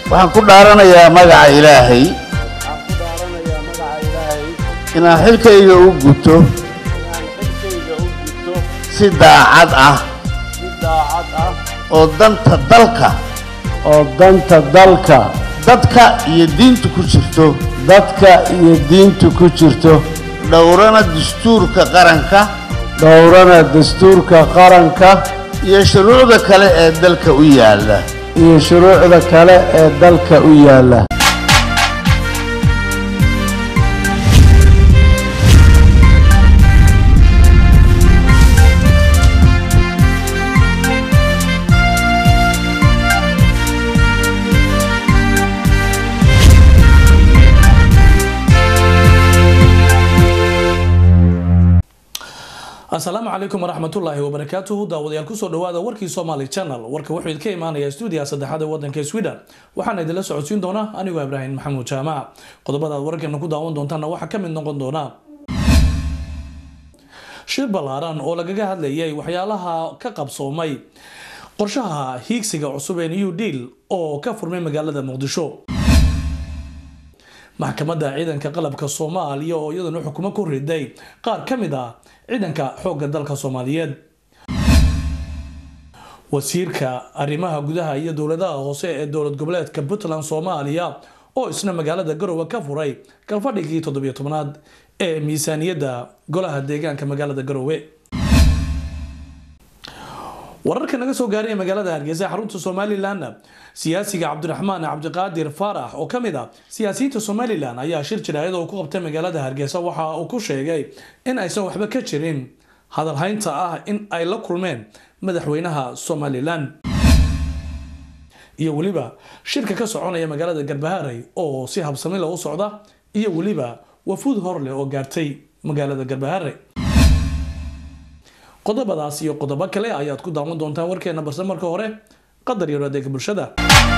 waxaan ku dhaaranayaa magaca ilaahay waxaan ku dhaaranayaa magaca ilaahay inaan xilkayga u guto inaan xilkayga u gudto si daacad ah si daacad ah oo danta dalka oo danta dalka dadka iyo diinta ku jirto dadka iyo diinta ku jirto dhowrana dastuurka qaranka dhowrana dastuurka qaranka iyo shuruucda kale ee dalka u yaalla iyo shuruucda kale ee dalka u yaalla asalaamu calaykum waraxmatullaahi wabarakaatuhu daawadayaal kusoo dhawaada warkii somaali channel warka wuxuu idinka imaanayaa stuudiga saddexaad ee wadanka sweden waxaana idinla socodsiin doona anigoo ibraahim maxamuud jaamac qodobada aad wararkeena ku daawan doontaana waxaa ka mid noqon doona shir ballaaran oo lagaga hadlayay waxyaalaha ka qabsoomay qorshaha hiigsiga cusub ee new deal oo ka furmay magaalada muqdisho maxkamadda ciidanka qalabka soomaaliya oo iyaduna xukumo ku riday qaar ka mid ah ciidanka xoogga dalka soomaaliyeed wasiirka arrimaha gudaha iyo dowladaha hoose ee dowlad goboleedka puntland soomaaliya oo isna magaalada garowe ka furay galfadhigii toddobiyo tobnaad ee miisaaniyadda golaha deegaanka magaalada garowe wararka naga soo gaaray ee magaalada hargeysa xarunta somalilan siyaasiga cabdiraxmaan cabdiqaadir faarax oo ka mid ah siyaasiyiinta somalilan ayaa shir jiraayad oo ku qabtay magaalada hargeysa waxa uu ku sheegay in aysan waxba ka jirin hadalhaynta ah in ay la kulmeen madaxweynaha somalilan iyo weliba shirka ka soconaya magaalada garbaharey oo si habsamila u socda iyo weliba wafuud horleh oo gaartay magaalada garbaharey qodobadaas iyo qodobo kale ayaad ku daawan doontaan warkeena balse marka hore qadar yaro adeega bulshada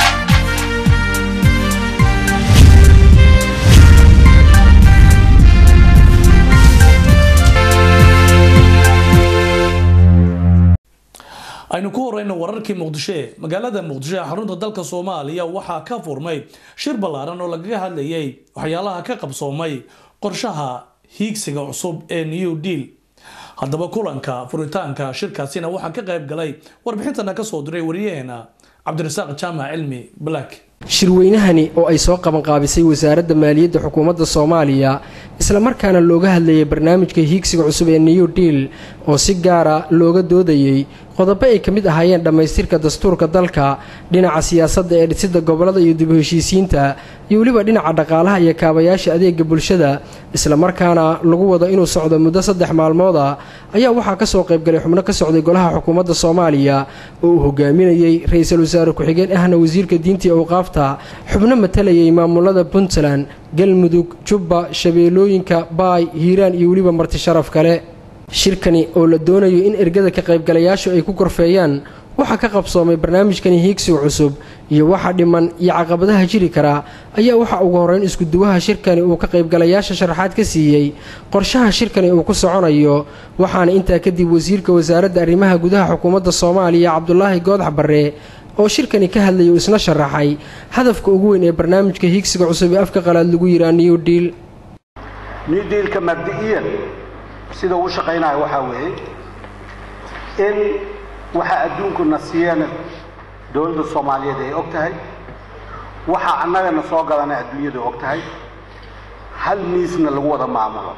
aynu ku horeyno wararkii muqdisho ee magaalada muqdisho ee xarunta dalka soomaaliya waxaa ka furmay shir ballaaran oo lagaga hadlayay waxyaalaha ka qabsoomay qorshaha hiigsiga cusub ee new deal haddaba kulanka furitaanka shirkaasina waxaa ka qayb galay warbixintana kasoo diray wariyaheena cabdirasaaq jaamac cilmi black shirweynahani oo ay soo qabanqaabisay wasaaradda maaliyadda xukuumadda soomaaliya islamarkaana looga hadlayay barnaamijka hiigsiga cusub ee new deal oo si gaara looga doodayey qodobo ay ka mid ahaayeen dhammaystirka dastuurka dalka dhinaca siyaasadda ee dhisidda gobollada iyo dib u heshiisiinta iyo weliba dhinaca dhaqaalaha iyo kaabayaasha adeega bulshada islamarkaana lagu wado inuu socdo muddo saddex maalmooda ayaa waxaa ka soo qaybgalay xubno ka socday golaha xukuumadda soomaaliya oo uu hogaaminayey ra-iisul wasaare ku-xigeen ahna wasiirka diinta iyo awqaafta xubno matalayay maamulada puntland galmudug jubba shabeellooyinka baay hiiraan iyo weliba marti sharaf kale shirkani oo la doonayo in ergada ka qaybgalayaashu ay ku korfeeyaan waxaa ka qabsoomay barnaamijkani hiigsiga cusub iyo waxa dhiman iyo caqabadaha jiri karaa ayaa waxa ugu horreyn iskuduwaha shirkani uu ka qaybgalayaasha sharaxaad ka siiyey qorshaha shirkani uu ku soconayo waxaana intaa kadib wasiirka wasaaradda arrimaha gudaha xukuumadda soomaaliya cabdulaahi goodax barre oo shirkani ka hadlayay uu isna sharaxay hadafka ugu weyn ee barnaamijka hiigsiga cusub ee afka qalaad lagu yihaa new deal new dealka mabdi'iyan sida uu shaqaynayo waxaa weeye in waxa adduunkuna siiyana dowladda soomaaliyeed ay og tahay waxa annagana soo galana adduunyadu og tahay hal miisna lagu wada maamulo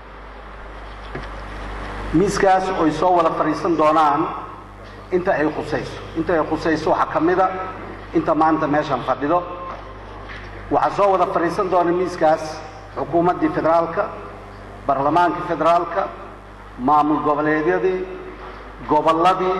miiskaas oy soo wada fadhiisan doonaan inta ay khusayso inta ay khusayso waxaa ka mida inta maanta meeshan fadhido waxaa soo wada fadhiisan doona miiskaas xukuumaddii federaalka baarlamaanka federaalka maamul goboleedyadii gobolladii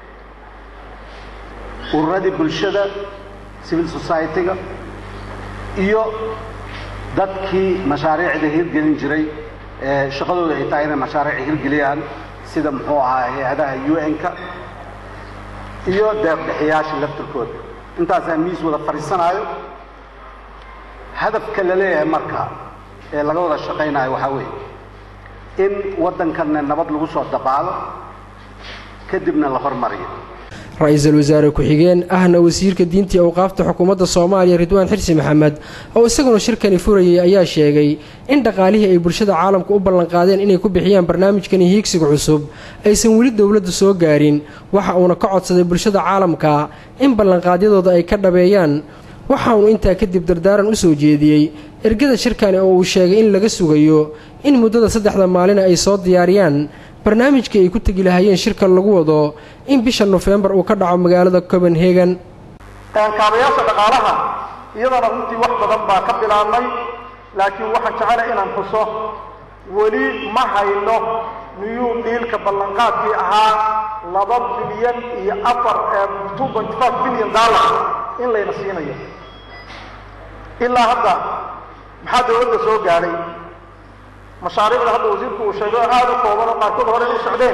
ururadii bulshada civil society-ga iyo dadkii mashaariicda hirgelin jiray ee shaqadooda ay tahay inay mashaariic hirgeliyaan sida muxuu ahaa hay-adaha u n-ka iyo deeqbixiyaasha laftirkooda intaasaa miis wada fadhiisanaayo hadafka la leeyahay marka ee laga wada shaqaynayo waxaa weeye in waddankanna nabad lagu soo dabaalo kadibna la hormariyo ra-iisul wasaare ku-xigeen ahna wasiirka diintii awqaafta xukuumadda soomaaliya ridwaan xirsi maxamed oo isaguna shirkani furayay ayaa sheegay in dhaqaalihii ay bulshada caalamku u ballanqaadeen inay ku bixiyaan barnaamijkani hiigsiga cusub aysan weli dowladdu soo gaarin waxa uuna ka codsaday bulshada caalamka in ballanqaadyadooda ay ka dhabeeyaan waxa uunu intaa kadib dardaaran u soo jeediyey ergada shirkani oo uu sheegay in laga sugayo in muddada saddexda maalina ay soo diyaariyaan barnaamijkii ay ku tegi lahaayeen shirka lagu wado in bisha nofembar uu ka dhaco magaalada copenhagen kaabayaasha dhaqaalaha iyadana runtii wax badan baa ka bilaabmay laakiin waxaan jecela inaan xuso weli ma hayno new dealka ballanqaadkii ahaa laba bilyan iyo afar two point five bilyan dollar in layna siinayo ilaa hadda maxaa dawladda soo gaadhay mashaariicda hadda wasiirku uu sheegay oo aada u kooban oo qaarkood hore u socdeen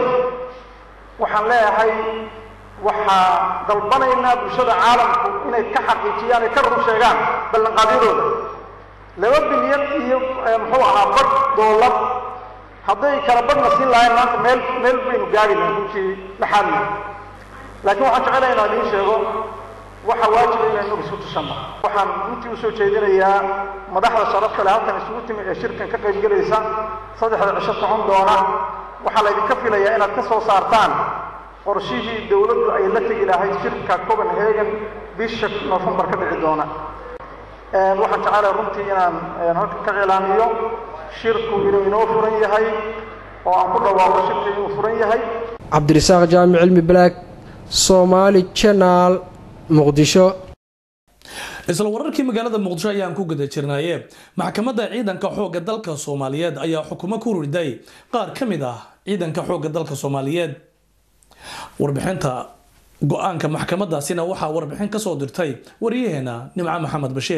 waxaan leeyahay waxaa dalbanaynaa bulshada caalamku inay ka xaqiijiyaan ay ka run sheegaan ballanqaadyadooda laba bilyan iyo muxuu ahaa badh doolar hadday kala badhna siin lahayn maanta meel meel baynu gaari lahay runtii dhaxaadna laakiin waxaan jecelahay inaan idiin sheego waxaa waajiba inaynu isu tushanno waxaan runtii usoo jeedinayaa madaxda sharafta leh halkan isugu timi ee shirkan ka qayb gelaysa saddexda cisho socon doona waxaa laydinka filayaa inaad ka soo saartaan qorshihii dowladdu ay la tegi lahayd shirka copenhagen bisha nofembar ka dhici doona waxaan jecelahay runtii inaan halkan ka cilaamiyo shirku inuu inoo furan yahay oo aan ku dhawaaqo shirka inuu furan yahay cabdirasaaq jaamic cilmi balaag soomaali janaal muqdisho isla wararkii magaalada muqdisho ayaan ku guda jirnaaye maxkamadda ciidanka xoogga dalka soomaaliyeed ayaa xukumo ku riday qaar ka mid ah ciidanka xoogga dalka soomaaliyeed warbixinta go-aanka maxkamadaasina waxaa warbixin kasoo dirtay wariyaheena nimco maxamed bashiir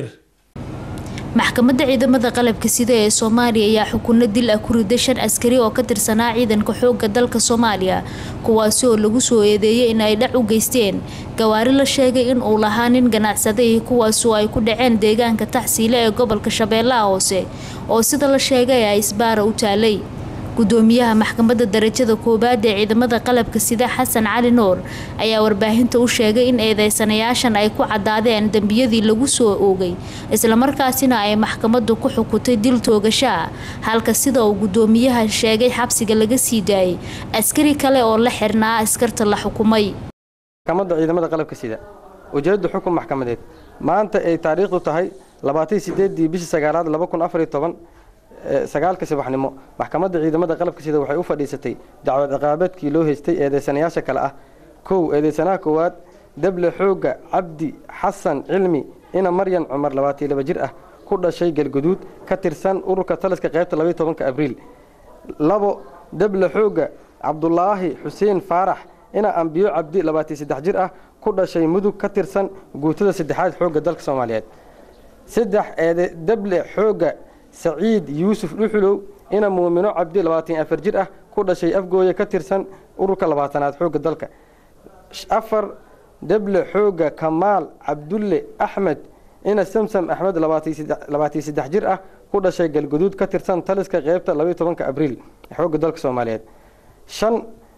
maxkamadda ciidamada qalabka sida ee soomaaliya ayaa xukunno dil ah ku riday shan askari oo ka tirsanaa ciidanka xoogga dalka soomaaliya kuwaasi oo lagu soo eedeeyay in ay dhac u geysteen gawaari la sheegay in uu lahaa nin ganacsaday kuwaasoo ay ku dhaceen deegaanka taxsiile ee gobolka shabeellaha hoose oo sida la sheegay ay isbaara u taalay gudoomiyaha maxkamadda darajada koowaad ee ciidamada qalabka sida xasan cali nuur ayaa warbaahinta u sheegay in eedeysanayaashan ay ku cadaadeen dembiyadii lagu soo oogay islamarkaasina ay maxkamaddu ku xukutay dil toogashaa halka sida uu gudoomiyaha sheegay xabsiga laga sii daayay askari kale oo la xirnaa askarta la xukumay maxkamadda ciidamada qalabka sida ujeedda xukun maxkamadeed maanta ay taariikhdu tahay labaatan sideedii bishii sagaalaad laba kun afar iyo toban sagaalka subaxnimo maxkamadda ciidamada qalabka sida waxay u fadhiisatay dacwad ciqaabeedkii loo haystay eedeysanayaasha kale ah kow eedeysanaha koowaad dable xooga cabdi xasan cilmi ina maryan cumar labaatan laba jir ah ku dhashay galguduud ka tirsan ururka taliska qaybta labaiy tobanka abriil labo dable xooga cabdulaahi xuseen faarax ina ambiyo cabdi labaatan saddex jir ah ku dhashay mudug ka tirsan guutada saddexaad xoogga dalka soomaaliyeed saddex eede dable xooga saciid yuusuf dhuxulow ina muumino cabdi labaatan afar jir ah ku dhashay afgooye ka tirsan ururka labaatanaad xoogga dalka afar deble xooga kamaal cabdulle axmed ina samsam axmed labaatan saddex jir ah ku dhashay galguduud ka tirsan taliska qeybta labaiy tobanka abriil xoogga dalka soomaaliyeed shan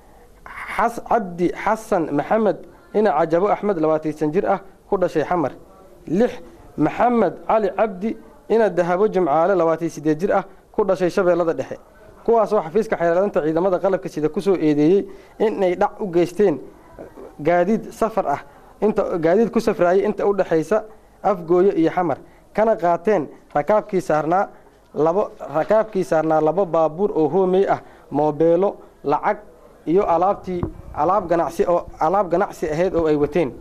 cabdi xasan maxamed ina cajabo axmed labaatan jir ah ku dhashay xamar lix maxamed cali cabdi ina dahabo jimcaale labaatan sideed jir ah ku dhashay shabeellada dhexe kuwaasoo xafiiska xeelaalinta ciidamada qalabka sida kusoo eedeeyey inay dhac u geysteen gaadiid safar ah inta gaadiid ku safraayay inta u dhexaysa afgooye iyo xamar kana qaateen rakaabkii saarnaa labo rakaabkii saarnaa labo baabuur oo hoomey ah moobeelo lacag iyo alaabtii alaab ganacsi oo alaab ganacsi ahayd oo ay wateen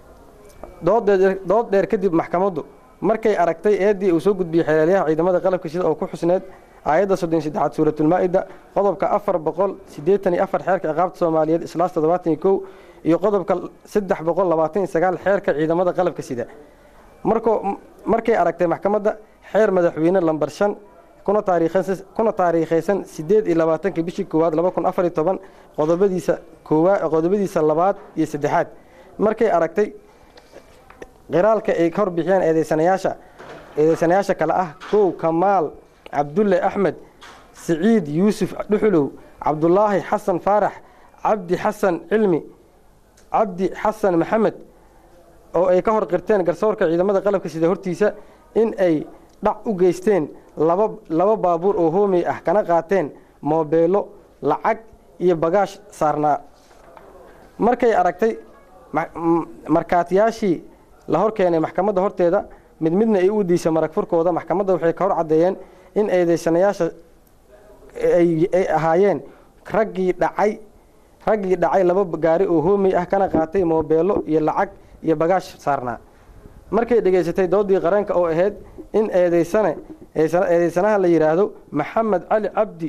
dood dheer kadib maxkamaddu markay aragtay eeddii uu soo gudbiyey xeelaalyaha ciidamada qalabka sida oo ku xusneed aayadda soddon saddexaad suuratulmaa-ida qodobka afar boqol siddeetan iyo afar xeerka ciqaabta soomaaliyeed islaas toddobaatan iyo kow iyo qodobka saddex boqol labaatan iyo sagaal xeerka ciidamada qalabka sida markoo markay aragtay maxkamadda xeer madaxweyne lambar shan kuna taariikhaysan kuna taariikhaysan siddeed iyo labaatanka bishii koowaad laba kun afar iyo toban qodobadiisa koowaa qodobadiisa labaad iyo saddexaad markay aragtay qiraalka ay ka horbixiyeen eedeysanayaasha eedeysanayaasha kale ah kow kamaal cabdulle axmed siciid yuusuf dhuxulow cabdulaahi xasan faarax cabdi xasan cilmi cabdi xasan maxamed oo ay ka hor qirteen garsoorka ciidamada qalabka sida hortiisa in ay dhac u geysteen laba laba baabuur oo hoomey ah kana qaateen moobeelo lacag iyo bagaash saarnaa markay aragtay markaatiyaashii la hor keenay maxkamadda horteeda mid midna ay u diisay marag furkooda maxkamadda waxay ka hor caddeeyeen in eedeysanayaasha ay ahaayeen raggii dhacay raggii dhacay laba gaari oo hoomey ah kana qaatay moobeelo iyo lacag iyo bagaash saarnaa markay dhegaysatay doodii qareenka oo ahayd in eedeysane eedeysanaha la yidhaahdo maxamed cali cabdi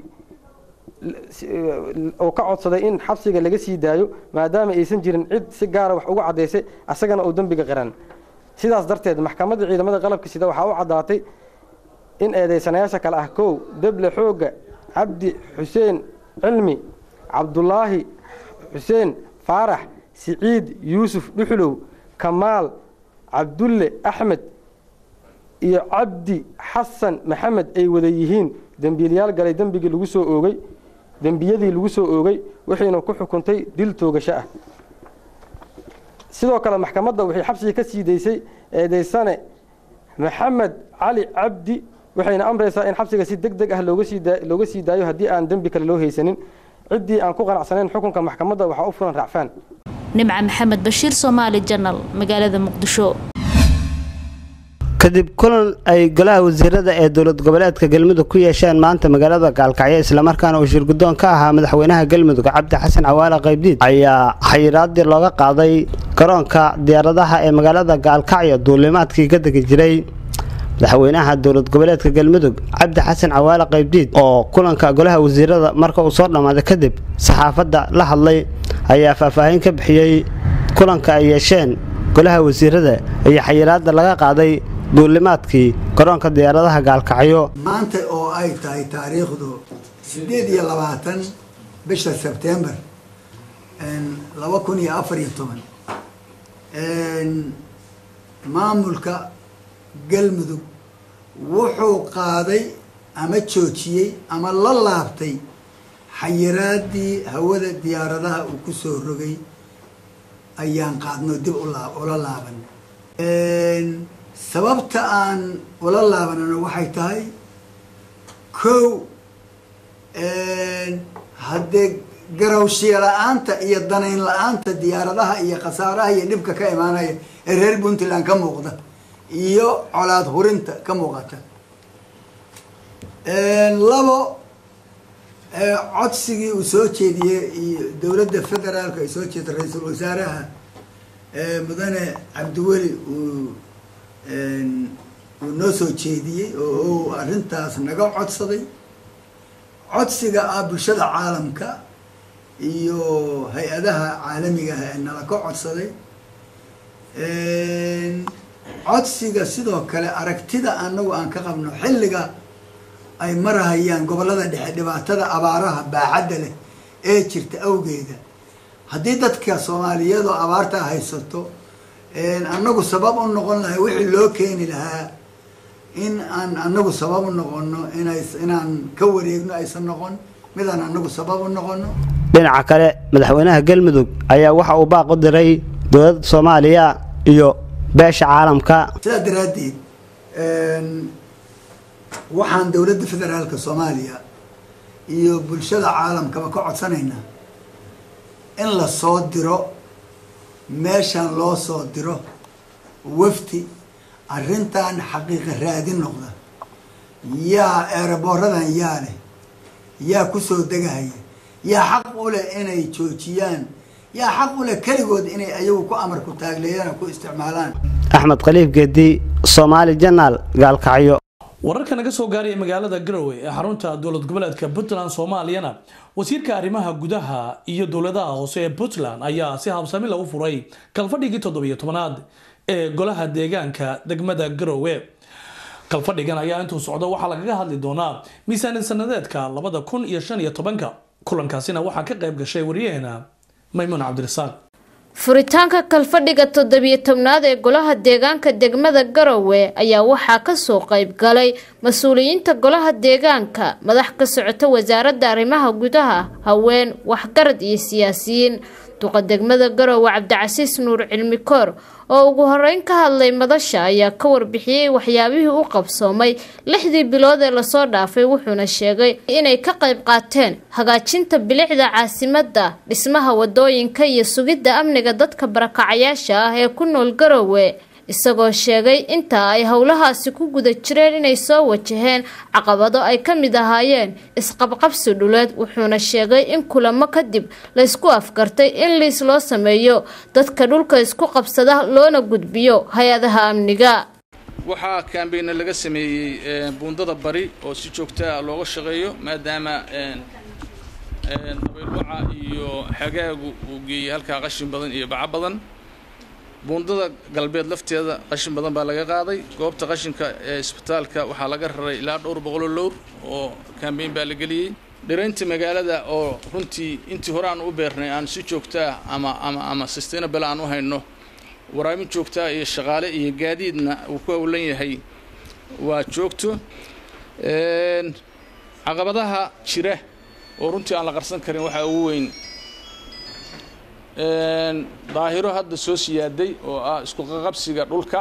oo ka codsaday in xabsiga laga sii daayo maadaama aysan jirin cid si gaara wax uga caddaysay asagana uu dembiga qiran sidaas darteed maxkamadda ciidamada qalabka sida waxaa u caddaatay in eedeysanayaasha kale ah kow deble xoogga cabdi xuseen cilmi cabdulaahi xuseen faarax siciid yuusuf dhuxulow kamaal cabdulle axmed iyo cabdi xasan maxamed ay wada yihiin dembiilayaal galay dembigii lagu soo oogay dembiyadii lagu soo oogay waxayna ku xukuntay dil toogasho ah sidoo kale maxkamadda waxay xabsiga ka sii daysay eedeysane maxamed cali cabdi waxayna amraysaa in xabsiga si deg deg ah looga sii daayo haddii aan dembi kale loo haysanin ciddii aan ku qanacsanayn xukunka maxkamadda waxaa u fulan raacfaan nimca maxamed bashiir soomaali janal magaalada muqdisho kadib kulan ay golaha wasiirada ee dowlad goboleedka galmudug ku yeesheen maanta magaalada gaalkacyo islamarkaana uu shirguddoon ka ahaa madaxweynaha galmudug cabdi xasan cawaale qaybdiid ayaa xayiraadii looga qaaday garoonka diyaaradaha ee magaalada gaalkacyo duulimaadkii ka degi jiray madaxweynaha dowlad goboleedka galmudug cabdi xasan cawaale qaybdiid oo kulanka golaha wasiirada marka uu soo dhammaaday kadib saxaafadda la hadlay ayaa faahfaahin ka bixiyey kulanka ay yeesheen golaha wasiirada iyo xayiraadda laga qaaday duulimaadkii garoonka diyaaradaha gaalkacyo maanta oo ay tahay taariikhdu sideed iyo labaatan bisha sebtembar laba kun iyo afar iyo toban maamulka galmudug wuxuu qaaday ama joojiyey ama la laabtay xayiraadii hawada diyaaradaha uu ku soo rogay ayaan qaadno dib ula laaban sababta aan ula laabanano waxay tahay kow haddee garawshiya la-aanta iyo danayn la-aanta diyaaradaha iyo khasaaraha iyo dhibka ka imaanaya ee reer puntland ka muuqda iyo colaad hurinta ka muuqata labo codsigii uu soo jeediyey iyo dowladda federaalka ay soo jeeda ra-iisul wasaaraha mudane cabdiweli uu uu noo soo jeediyey oo uu arrintaas naga codsaday codsiga ah bulshada caalamka iyo hay-adaha caalamiga ah ee nala ka codsaday codsiga sidoo kale aragtida anagu aan ka qabno xilliga ay marahayaan gobollada dhexe dhibaatada abaaraha baaxadda leh ee jirta awgeeda haddii dadka soomaaliyeed oo abaarta haysato anagu sabab u noqon lahay wixii loo keeni lahaa in aan anagu sabab u noqono ina inaan ka wareegno aysan noqon midaan anagu sabab u noqono dhinaca kale madaxweynaha galmudug ayaa waxa uu baaq u diray dowladda soomaaliya iyo beesha caalamka sidaa daraaddeed waxaan dowladda federaalka soomaaliya iyo bulshada caalamkaba ka codsanaynaa in la soo diro meeshan loo soo diro wafdi arrintan xaqiiqa raadin noqda yaa eeraboorradan yaa leh yaa kusoo degahaya yaa xaq u leh inay joojiyaan yaa xaq u leh keligood inay ayagu ku amar ku taagleeyaan ku isticmaalaan axmed khaliif geedi soomaali janaal gaalkacyo wararka naga soo gaaraya magaalada garowe ee xarunta dowlad goboleedka puntland soomaaliyana wasiirka arrimaha gudaha iyo dowladaha hoose ee puntland ayaa si habsami lagu furay kalfadhigii toddobiyo tobanaad ee golaha deegaanka degmada garowe kalfadhigan ayaa intuu socdo waxaa lagaga hadli doonaa miisaanid sanadeedka labada kun iyo shan iyo tobanka kulankaasina waxaa ka qayb gashay wariyaheena maymuun cabdirasaaq furitaanka kalfadhiga toddobiyo tobnaad ee golaha deegaanka degmada garowe ayaa waxaa kasoo qayb galay mas-uuliyiinta golaha deegaanka madax ka socota wasaaradda arrimaha gudaha haween waxgarad iyo siyaasiyiin duqa degmada garowe cabdicasiis nuur cilmi koor oo ugu horeyn ka hadlay madasha ayaa ka warbixiyey waxyaabihii u qabsoomay lixdii bilood ee lasoo dhaafay wuxuuna sheegay inay ka qayb qaateen hagaajinta bilicda caasimadda dhismaha wadooyinka iyo sugidda amniga dadka barakacayaasha ah ee ku nool garowe isagoo sheegay inta ay howlahaasi ku guda jireen inay soo wajaheen caqabado ay ka mid ahaayeen isqabqabsi dhuleed wuxuuna sheegay in kulamo kadib laysku afgartay in liis loo sameeyo dadka dhulka isku qabsada loona gudbiyo hay-adaha amniga waxaa kaambeyna laga sameeyey buundada bari oo si joogta ah looga shaqeeyo maadaama dabayluuca iyo xagaagu uu geeyey halkaa qashin badan iyo baco badan buundada galbeed lafteeda qashin badan baa laga qaaday goobta qashinka ee isbitaalka waxaa laga raray ilaa dhowr boqoloo lowr oo kambeyn baa la geliyey dhiraynta magaalada oo runtii intii hore aan u beernay aan si joogtaa ama ama ama sustainable aan u hayno waraabin joogtaa iyo shaqaale iyo gaadiidna uu ku howlan yahay waa joogto caqabadaha jira oo runtii aan la qarsan karin waxaa ugu weyn daahiro hadda soo siyaaday oo ah isku qaqabsiga dhulka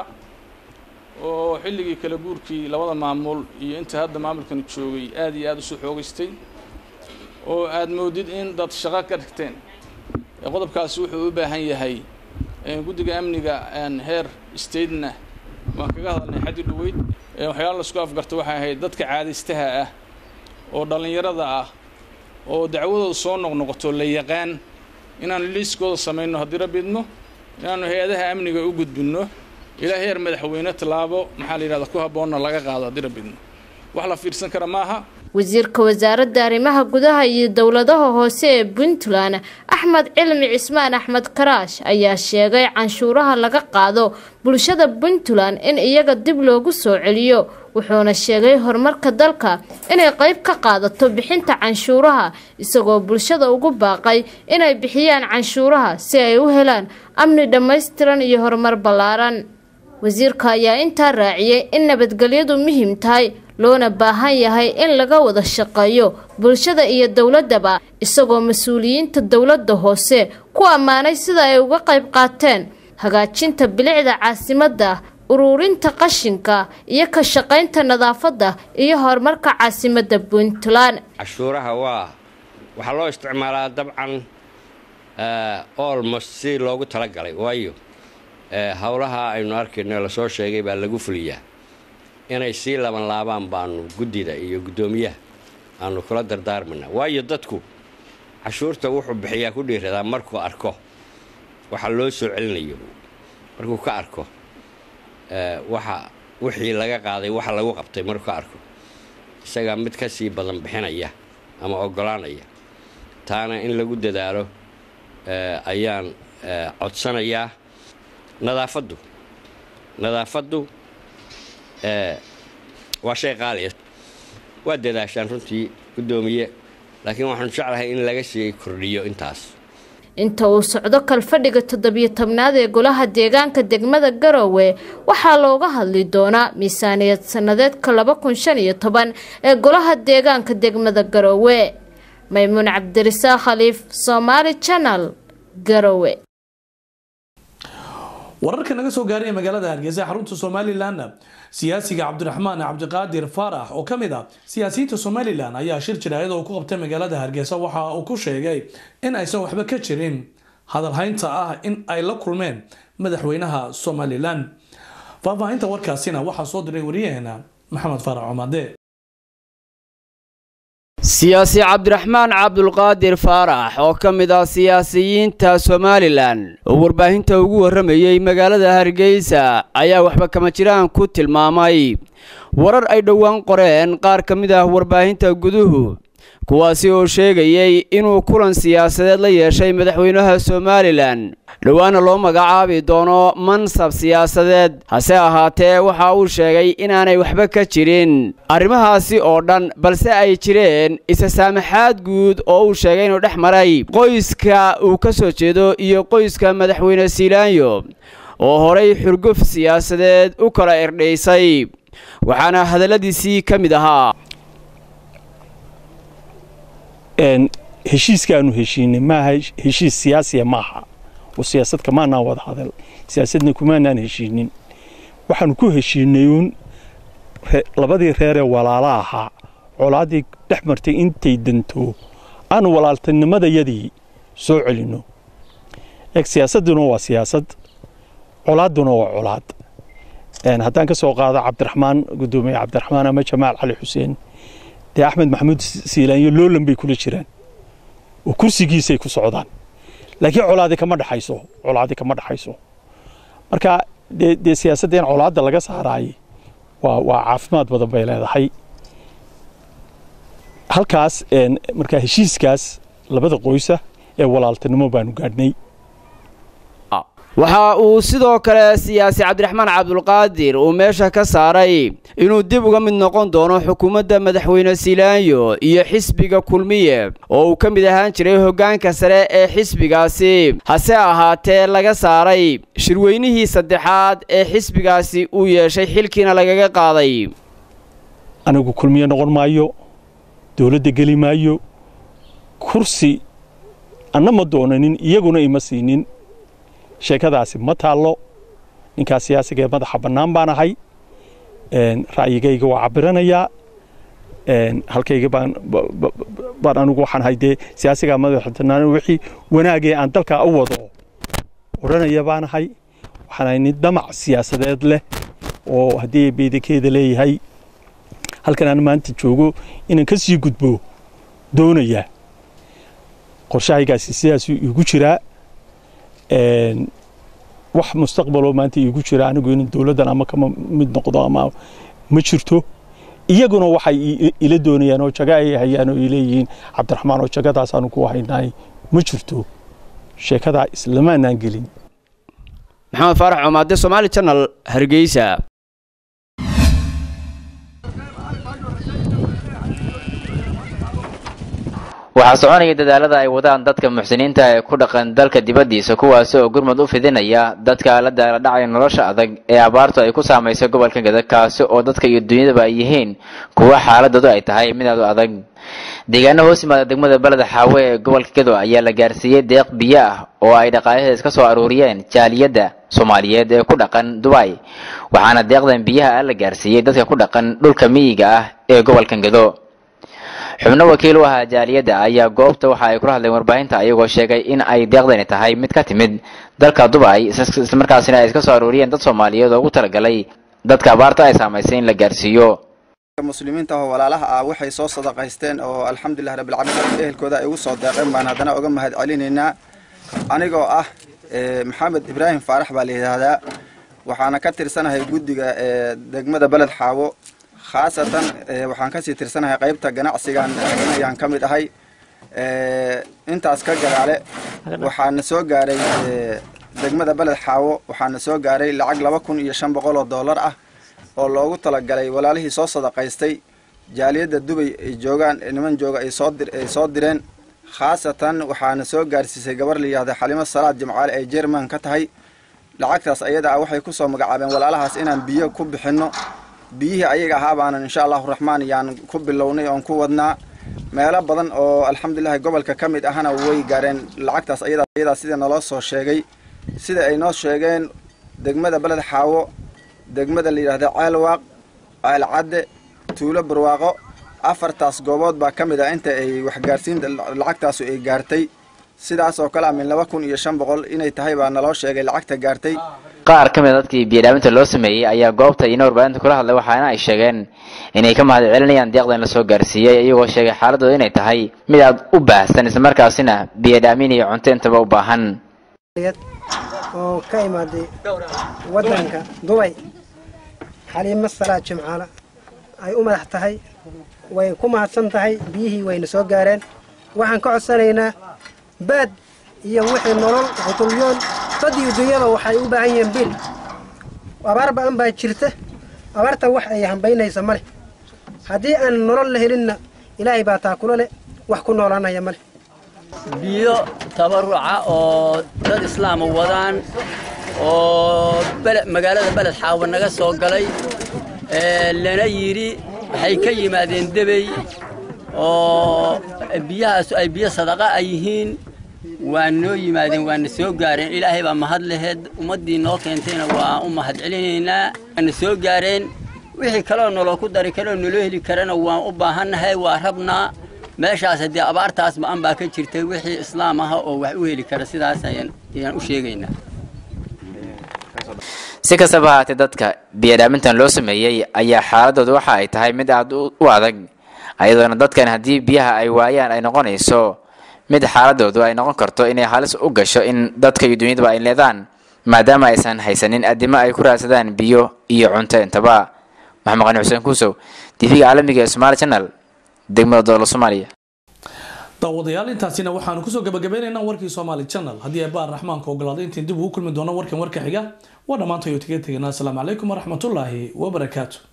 oo xilligii kala guurkii labada maamul iyo inta hadda maamulkani joogay aad iyo aad usoo xoogaystay oo aad moodid in dad shaqo ka dhigteen qodobkaasi wuxuu u baahan yahay guddiga amniga heer statena waan kaga hadalnay xaddi dhaweyd waxyaala laisku afgarta waxay ahayd dadka caadaystaha ah oo dhallinyarada ah oo dacwadooda soo noqnoqoto la yaqaan inaanu liiskooda samayno haddii rabidno inaanu hay-adaha amniga u gudbinno ilaa heer madaxweyne tallaabo maxaa la yidhahda ku habboonna laga qaado haddii rabidno wax la fiirsan kara maaha wasiirka wasaaradda arrimaha gudaha iyo dowladaha hoose ee puntland axmed cilmi cismaan axmed karaash ayaa sheegay canshuuraha laga qaado bulshada puntland in iyaga dib loogu soo celiyo wuxuuna sheegay horumarka dalka inay qayb ka qaadato bixinta canshuuraha isagoo bulshada ugu baaqay inay bixiyaan canshuuraha si ay u helaan amni dhammaystiran iyo horumar ballaaran wasiirka ayaa intaa raaciyey in nabadgelyadu muhiim tahay loona baahan yahay in laga wada shaqeeyo bulshada iyo dowladaba isagoo mas-uuliyiinta dowladda hoose ku ammaanay sida ay uga qayb qaateen hagaajinta bilicda caasimadda uruurinta qashinka iyo ka shaqaynta nadaafadda iyo horumarka caasimadda puntland cashuuraha waa waxaa loo isticmaalaa dabcan olmost si loogu talagalay waayo howlaha aynu arkayno lasoo sheegay baa lagu fuliyaa inay sii laban laabaan baanu guddida iyo guddoomiyaha aanu kula dardaarmanaa waayo dadku cashuurta wuxuu bixiyaa ku dhiiradaa markuu arko waxa loo soo celinayo markuu ka arko waxa wixii laga qaaday waxa lagu qabtay markuu ka arko isagaa mid ka sii badan bixinaya ama oggolaanaya taana in lagu dadaalo ayaan codsanayaa nadaafaddu nadaafaddu waa shay qaaliya waa dadaashaan runtii guddoomiye laakiin waxaanu jeclahay in laga sii kordhiyo intaas inta uu socdo kalfadhiga toddobiyo tobnaad ee golaha deegaanka degmada garowe waxaa looga hadli doonaa miisaaniyad sannadeedka laba kun shan iyo toban ee golaha deegaanka degmada garowe maymuun cabdirisaaq khaliif somaali janal garowe wararka naga soo gaaraya magaalada hargeysa xarunta somalilanna siyaasiga cabdiraxmaan cabdiqaadir faarax oo ka mid ah siyaasiyiinta somalilan ayaa shir jiraayad oo ku qabtay magaalada hargeysa waxa uu ku sheegay in aysan waxba ka jirin hadalhaynta ah in ay la kulmeen madaxweynaha somalilan faahfaahinta warkaasina waxaa soo diray wariyaheena maxamed faarax cumade siyaasi cabdiraxmaan cabdulqaadir faarax oo ka mid ah siyaasiyiinta somalilan oo warbaahinta ugu warramayey magaalada hargeysa ayaa waxba kama jiraan ku tilmaamay warar ay dhowaan qoreen qaar ka mid ah warbaahinta guduhu kuwaasi oo sheegayey inuu kulan siyaasadeed la yeeshay madaxweynaha somalilan dhowaana loo magacaabi doono mansab siyaasadeed hase ahaatee waxa uu sheegay inaanay waxba ka jirin arrimahaasi oo dhan balse ay jireen isa saamaxaad guud oo uu sheegay inuu dhex maray qoyska uu ka soo jeedo iyo qoyska madaxweyne siilaanyo oo horay xurguf siyaasadeed u kala irdhaysay waxaana hadalladiisii ka mid ahaa heshiiskaanu heshiinay maaha heshiis siyaasiya maaha oo siyaasad kamaanaan wada hadal siyaasadna kumaanaan heshiinin waxaanu ku heshiinay uun labadii reeree walaala ahaa colaaddii dhex martay intay danto aanu walaaltinimadayadii soo celinno eeg siyaasadduna waa siyaasad colaadduna waa colaad haddaan ka soo qaado cabdiraxmaan guddoomiye cabdiraxmaan ama jamaal cali xuseen dee axmed maxamuud siilaanyo loolan bay kula jiraan oo kursigiisay ku socdaan laakiin colaadi kama dhexayso colaadi kama dhexayso marka dee dee siyaasadda in colaadda laga saaraayey waa waa caafimaad badan bay leedahay halkaas markaa heshiiskaas labada qoysa ee walaaltinimo baanu gaadhnay waxa uu sidoo kale siyaasi cabdiraxmaan cabdulqaadir uu meesha ka saaray inuu dib uga mid noqon doono xukuumadda madaxweyne silaanyo iyo xisbiga kulmiye oo uu ka mid ahaan jiray hoggaanka sare ee xisbigaasi hase ahaatee laga saaray shirweynihii saddexaad ee xisbigaasi uu yeeshay xilkiina lagaga qaaday anigu kulmiye noqon maayo dowladda geli maayo kursi anna ma doonanin iyaguna ima siinin sheekadaasi ma taallo ninkaa siyaasiga ee madaxa bannaan baan ahay ra'yigayga waa cabiranayaa halkayga baan baan anigu waxaan ahay dee siyaasigaa madaxa bannaan wixii wanaagee aan dalkaa u wado odhanaya baan ahay waxaan ahay nin damac siyaasadeed leh oo haddii beedakeeda leeyahay halkan aan maanta joogo inaan ka sii gudbo doonayaa qorshahaygaasi sidaasuu iigu jiraa wax mustaqbaloo maanta iigu jira anigu in dowladdan ama kama mid noqdo ama ma jirto iyaguna waxay ila doonayaan oo jaga ay hayaan oo ay leeyihiin cabdiraxmaan oo jagadaas aanu ku haynaay ma jirto sheekadaa islamaanaan gelin maxamed faarax comaade somaali janal hargeysa waxaa soconaya dadaalada ay wadaan dadka muxsiniinta ee ku dhaqan dalka dibaddiisa kuwaasi oo gurmud u fidinaya dadka la daaladhacaya nolosha adag ee abaartu ay ku saamaysay gobolka gada kaasi oo dadka iyo dunyadaba ay yihiin kuwa xaaladoodu ay tahay mid aad u adag deegaano hoos yimaada degmada beleda xaawe ee gobolka gado ayaa la gaarsiiyey deeq biyo ah oo ay dhaqaalaheeda iska soo aruuriyeen jaaliyadda soomaaliyeed ee ku dhaqan dubay waxaana deeqdan biyaha ah la gaarsiiyey dadka ku dhaqan dhulka miyiga ah ee gobolkan gado xubno wakiil u ahaa jaaliyadda ayaa goobta waxa ay kula hadleen warbaahinta ayagoo sheegay in ay deeqdani tahay mid ka timid dalka dubay islamarkaasina ay iska soo aruuriyeen dad soomaaliyeed oo ugu talagalay dadka abaarta ay saamaysay in la gaarsiiyo muslimiinta oo walaalaha ah waxay soo sadaqaysteen oo alxamdulilah rabbilcaalamiin ehelkooda ay ugu soo deeqeen baan haddana uga mahad celinaynaa anigoo ah maxamed ibraahim faarax baa la yidhaahdaa waxaana ka tirsanahay guddiga degmada beled xaawo khaasatan waxaan kasii tirsanahay qaybta ganacsigan ayaan ka mid ahay intaas ka gadaale waxaana soo gaaray degmada beled xaawo waxaana soo gaaray lacag laba kun iyo shan boqol oo dollar ah oo loogu talagalay walaalihii soo sadaqaystay jaaliyadda dubay ay joogaan niman jooga ay soo ay soo direen khaasatan waxaana soo gaarsiisay gabar la yihahda xalimo salaad jimcaale ay jerman ka tahay lacagtaas ayada ah waxay kusoo magacaabeen walaalahaas inaan biyo ku bixinno biyihii ayaga ahaa baanan insha allahu raxmaan yaan ku bilownay oon ku wadnaa meelo badan oo alxamdulilahi gobolka ka mid ahana way gaareen lacagtaas ayadaa sida naloo soo sheegay sida ay noo sheegeen degmada beled xaawo degmada la yidhahda ceelwaaq ceelcadde tuulo barwaaqo afartaas goobood baa ka mid ah inta ay waxgaarsiinta lacagtaasu ay gaartay sidaas oo kale amin laba kun iyo shan boqol inay tahay baa naloo sheegay lacagta gaartay qaar ka mid a dadkii biyadhaaminta loo sameeyey ayaa goobta iyona warbaahinta kula hadlay waxaana ay sheegeen inay ka mahad celinayaan deeqdan la soo gaarsiiyey iyagoo sheegay xaaladooda inay tahay mid aad u baahsan islamarkaasina biyadhaamin iyo cunto intaba u baahan oo ka imaaday waddanka dubay xaliimo salaad jimcaale ay u madax tahay way ku mahadsan tahay biyihii wayna soo gaareen waxaan ka codsanaynaa baad iyo wixii nolol qutulyoon dad iyo dunyada waxay u baahan yihiin bil abaar ba'an baa jirta abaarta wax ay hambaynaysa ma leh haddii aan nolol la helinna ilaahay baa taakula leh wax ku noolaanaya ma leh biyo tabaruca oo dad islaama wadaan oo magaalada beled xaawa naga soo galay lana yidhi waxay ka yimaadeen debey oo biyahaas ay biyo sadaqa ay yihiin waa noo yimaadeen waana soo gaareen ilaahay baa mahad laheed ummaddii noo keentayna waa u mahad celinaynaa waana soo gaareen wixii kaloo naloo ku dari karoo naloo heli karana waan u baahannahay waa rabnaa meeshaas haddii abaartaas ba-an baa ka jirtay wixii islaam aha oo wax u heli kara sidaas ayaan ayaan u sheegaynaa si kastaba ahaatee dadka biyadhaamintan loo sameeyey ayaa xaaladooda waxa ay tahay mid aad u adag ayadoona dadkan haddii biyaha ay waayaan ay noqonayso mid xaaladoodu ay noqon karto inay halis u gasho in dadka iyo dunyadaba ay leedaan maadaama aysan haysanin addimo ay ku raadsadaan biyo iyo cunto intaba maxamed qani xuseen kuusow tv-ga caalamiga ee somaali channel degmada dowla soomaaliya daawadayaal intaasina waxaanu kusoo gabagabeynaynaa warkii somaali channel haddii ay baar raxmaanka ogolaaday intiin dib ugu kulmi doono warkan warka xiga waa dhammaantay oo taga teganaa asalaamu calaykum waraxmatullaahi wabarakaatu